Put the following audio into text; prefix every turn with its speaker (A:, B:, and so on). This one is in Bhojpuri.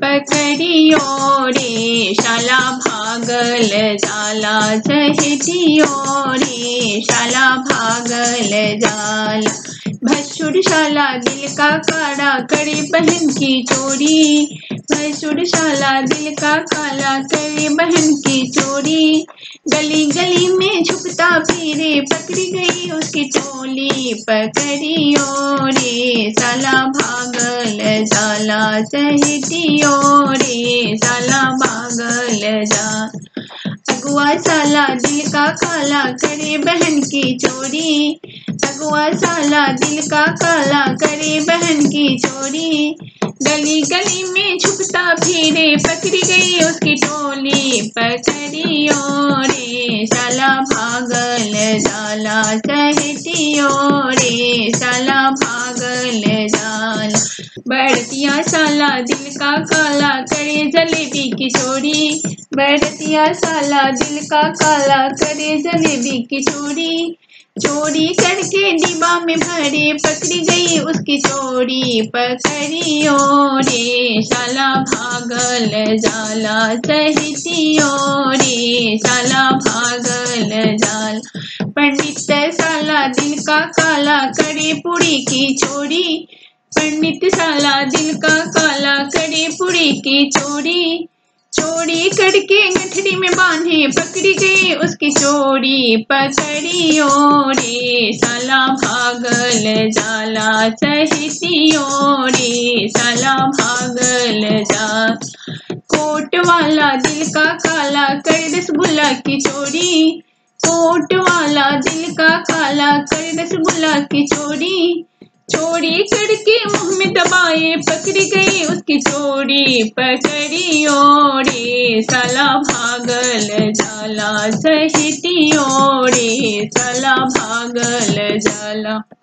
A: पकड़ियो रे शाला भागल जाला चहटियो रे शाला भागल जाला भसुर शाला दिल का काड़ा करे बहन की चोरी भसुर शाला दिल का काला करे बहन की चोरी गली गली में छुपता फिरे पकड़ी गई उसकी टोली पकड़ियो रे साला भागल जाला चहटियो रे साला भागल जा अगुआ साला दिल का काला करे बहन की चोरी अगुआ साला दिल का काला करे बहन की चोरी गली गली में छुपता फिरे पकड़ी गई उसकी टोली पकड़ियो रे साला भागल जाला चहटियो रे साला भागल जाला बढ़तिया साला दिल का काला करे जलेबी की चोरी बढ़तिया साला दिल का काला करे जलेबी की चोरी चोरी करके डिब्बा में भरे पकड़ी गई उसकी चोरी पकड़ियो रे साला भागल जाला चहटियो रे साला भागल जाल पंडित साला दिल का काला करे पुड़ी की चोरी पंडित साला दिल का काला करे पुड़ी की चोरी चोरी करके गठरी में बांधे पकड़ी गई उसकी चोरी पकड़ियो रे साला भागल जाला चहटियो रे साला भागल जा कोट वाला दिल का काला कर रसगुल्ला की चोरी कोट वाला दिल का काला कर रसगुल्ला की चोरी चोरी करके मुंह में दबाए पकड़ी गई उसकी चोरी पकड़ियो रे साला भागल जाला चहटियो रे साला भागल जाला